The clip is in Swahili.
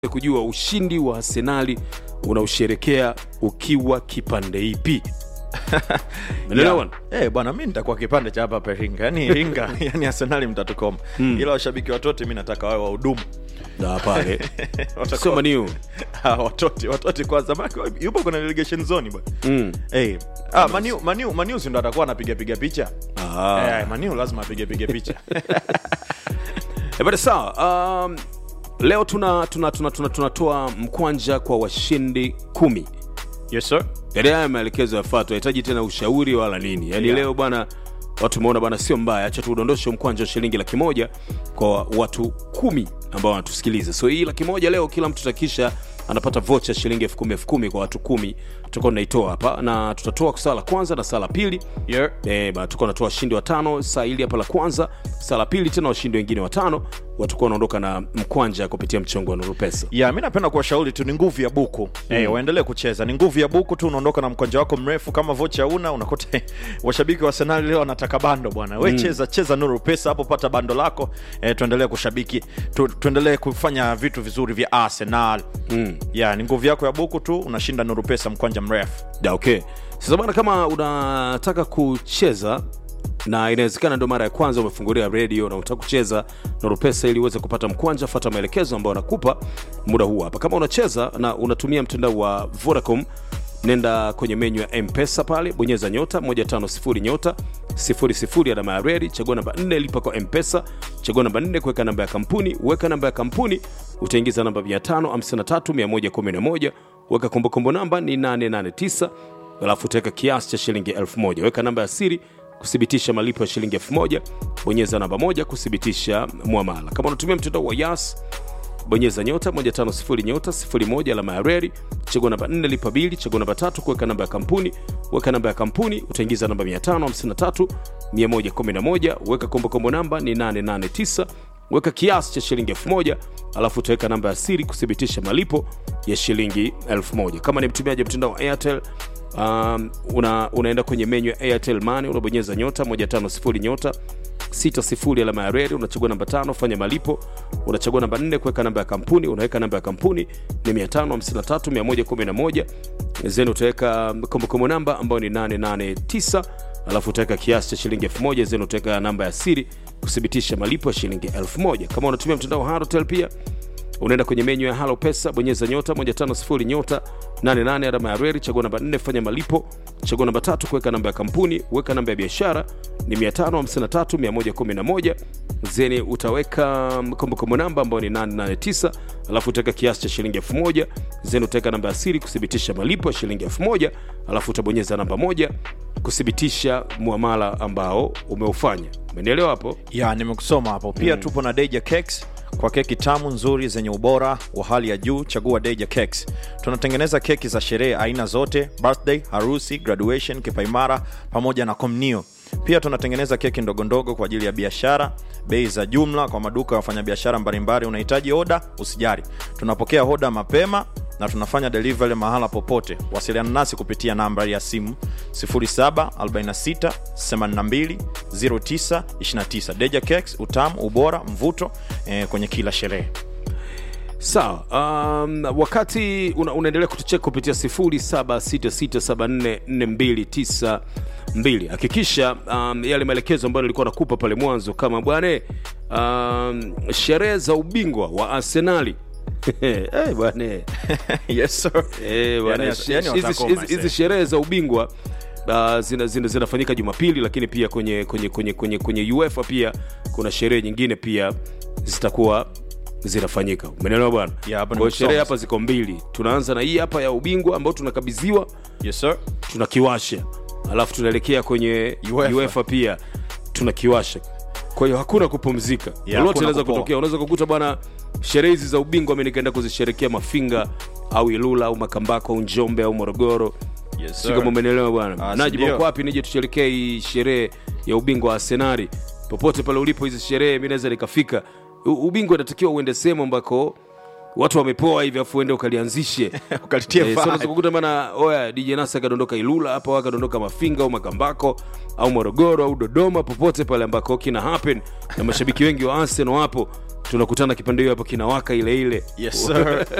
kujua ushindi wa Arsenali unausherekea ukiwa kipande ipi? Umeelewa bwana? Eh, bwana mi nitakuwa kipande cha hapa hapa Iringa. Yaani Iringa, yani Arsenali mtatukoma. Ila washabiki watote mi nataka wawe wahudumu. Na pale Watakuwa- sio maniu Ah, watote, watote kwanza. Maana yupo kuna relegation zone bwana. mm. Eh, ah Maniu Maniu Maniu si ndo atakuwa anapiga piga picha. ah. Eh, Maniu lazima apige piga picha. Eh, bada sawa. Um, leo tuna tunatoa tuna, tuna, tunatoa mkwanja kwa washindi kumi. Yes sir. Yaani haya maelekezo yafaa, tunahitaji tena ushauri wala nini. Yaani Yeah. leo bwana, watu umeona bwana, sio mbaya, acha tuudondoshe mkwanja wa shilingi laki moja kwa watu kumi ambao wanatusikiliza. So hii laki moja leo kila mtu takisha anapata vocha shilingi elfu kumi elfu kumi kwa watu kumi tutakuwa tunaitoa hapa, na tutatoa saa la kwanza na saa la pili Yeah. Eh, ba tutakuwa natoa washindi watano saa hili hapa la kwanza, saa la pili tena washindi wengine watano watakuwa wanaondoka na mkwanja kupitia mchongo wa Nuru Pesa. ya mi napenda kuwashauri tu ni nguvu ya buku mm. eh, waendelee kucheza ni nguvu ya buku tu unaondoka na mkwanja wako mrefu kama vocha una unakuta washabiki wa Arsenal leo wanataka bando bwana we cheza cheza nuru pesa hapo pata bando lako eh, tuendelee kushabiki tu, tuendelee kufanya vitu vizuri vya Arsenal mm. ya ni nguvu yako ya buku tu unashinda nuru pesa mkwanja mrefu Da, okay. Sasa bwana, kama unataka kucheza na inawezekana ndio mara ya kwanza umefungulia redio na unataka kucheza Nuru Pesa ili uweze kupata mkwanja, fuata maelekezo ambayo anakupa muda huu hapa. Kama unacheza na unatumia mtandao wa Vodacom, nenda kwenye menyu ya Mpesa pale, bonyeza nyota 150 nyota 00 alama ya redi, chagua namba 4 lipa kwa Mpesa, chagua namba 4 kuweka namba ya kampuni, weka namba ya kampuni, utaingiza namba 553111 weka kumbukumbu namba ni 889 alafu utaweka kiasi cha shilingi 1000 weka namba ya siri kuthibitisha malipo ya shilingi 1000 bonyeza namba moja kuthibitisha mwamala kama unatumia mtandao wa yas bonyeza nyota 150 nyota 01 alama ya reri chagua namba 4 lipa bili chagua namba tatu kuweka namba ya kampuni weka namba ya kampuni utaingiza namba 553 111 weka kombokombo namba ni 889 weka kiasi cha shilingi 1000 alafu utaweka namba ya siri kuthibitisha malipo ya shilingi 1000 kama ni mtumiaji wa mtandao wa airtel um, una, unaenda kwenye menyu ya airtel money unabonyeza nyota 150 nyota 60 alama ya redi unachagua namba tano fanya malipo unachagua namba 4 kuweka namba ya kampuni unaweka namba ya kampuni ni 553111 zeni utaweka kombokombo namba ambayo ni 889 alafu utaweka kiasi cha shilingi 1000 zeni utaweka namba ya siri kuthibitisha malipo ya shilingi 1000 kama unatumia mtandao wa Halotel pia unaenda kwenye menyu ya halo pesa bonyeza nyota 150 nyota 88 alama ya reri chagua namba 4 fanya malipo chagua namba tatu kuweka namba ya kampuni weka namba ya biashara ni 553111 zeni utaweka kombokombo namba ambayo ni 889 alafu utaweka kiasi cha shilingi 1000 zeni utaweka namba ya siri kuthibitisha malipo ya shilingi 1000 alafu utabonyeza namba moja kuthibitisha muamala ambao umeufanya umenielewa hapo ya nimekusoma hapo pia mm. tupo na Deja Cakes kwa keki tamu nzuri zenye ubora wa hali ya juu chagua Deja Cakes tunatengeneza keki za sherehe aina zote birthday harusi graduation kipaimara pamoja na komnio pia tunatengeneza keki ndogondogo kwa ajili ya biashara bei za jumla kwa maduka ya wafanyabiashara mbalimbali unahitaji oda usijari tunapokea oda mapema na tunafanya delivery mahala popote wasiliana nasi kupitia namba ya simu 0746820929 deja cakes utamu ubora mvuto eh, kwenye kila sherehe sawa um, wakati una, unaendelea kutucheka kupitia 0766744292 hakikisha um, yale maelekezo ambayo nilikuwa nakupa pale mwanzo kama bwane um, sherehe za ubingwa wa arsenali hey, bwane yes sir Eh, bwana, Yani- shi- yani hizi- watakoma, hizi- mzee. hizi sherehe za ubingwa uh, zina, zina, zinafanyika jumapili lakini pia kwenye kwenye kwenye kwenye, kwenye uefa pia kuna sherehe nyingine pia zitakuwa zinafanyika umeelewa bwana Yeah, hapa kwa hiyo nimekusoma. sherehe hapa ziko mbili tunaanza na hii hapa ya ubingwa ambao tunakabidhiwa yes sir tunakiwasha alafu tunaelekea kwenye UEFA. UEFA pia tunakiwasha kwa hiyo hakuna kupumzika Yeah, lolote hakuna inaweza kupoa. kutokea unaweza kukuta bwana sherehe hizi za ubingwa mi nikaenda kuzisherekea mafinga au ilula au makambako au njombe au morogoro yes si kama umenielewa bwana Ah, naji sindio? uko wapi nije tusherekee hii sherehe ya ubingwa wa arsenali popote pale ulipo hizi sherehe mi naweza nikafika U- ubingwa inatakiwa uende sehemu ambako watu wamepoa hivi afu uende ukalianzishe ukalitia Eh, so vibe. unaweza kukuta bana oya dj nasa akadondoka ilula hapa au akadondoka mafinga au makambako au morogoro au dodoma popote pale ambako kina happen na mashabiki wengi wa arsenal wapo tunakutana kipande hiyo hapo kinawaka ile ile Yes, sir.